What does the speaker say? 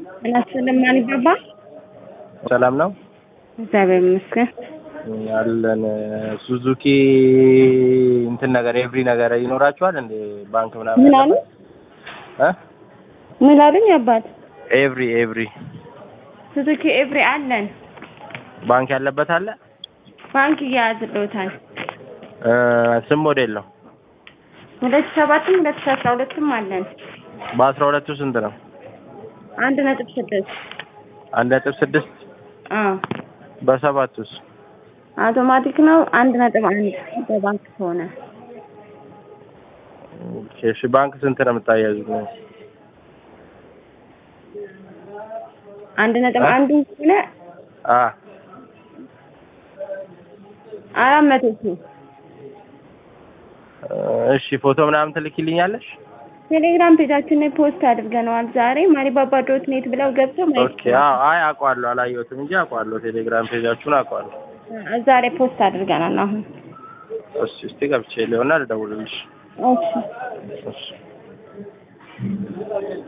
እናስልም ማን ይባባ ሰላም ነው እግዚአብሔር ይመስገን። አለን። ሱዙኪ እንትን ነገር ኤቭሪ ነገር ይኖራችኋል እንዴ? ባንክ ምናምን ምን አሉ? እ ምን አሉኝ አባት? ኤቭሪ ኤቭሪ ሱዙኪ ኤቭሪ አለን። ባንክ ያለበት አለ። ባንክ እያያዝልዎታል። እ ስም ሞዴል ነው። ሁለት ሺህ ሰባትም ሁለት ሺህ አስራ ሁለትም አለን። በአስራ ሁለቱ ስንት ነው? አንድ ነጥብ ስድስት አንድ ነጥብ ስድስት አዎ በሰባቱስ አውቶማቲክ ነው። አንድ ነጥብ አንድ በባንክ ከሆነ ኦኬ፣ እሺ ባንክ ስንት ነው የምታያዙት? አንድ ነጥብ አ? አንዱ ከሆነ አ አራት መቶ ሺህ እሺ ፎቶ ምናምን ትልኪልኛለሽ? ቴሌግራም ፔጃችን ላይ ፖስት አድርገነዋል። ዛሬ ማሪባባ ዶት ኔት ብለው ገብተው ማየት ኦኬ። አዎ፣ አይ አውቀዋለሁ፣ አላየሁትም እንጂ አውቀዋለሁ። ቴሌግራም ፔጃችሁን አውቀዋለሁ። እዛ ላይ ፖስት አድርገናል። አሁን እሺ፣ እስቲ ገብቼ ሊሆና ልደውልልሽ። እሺ እሺ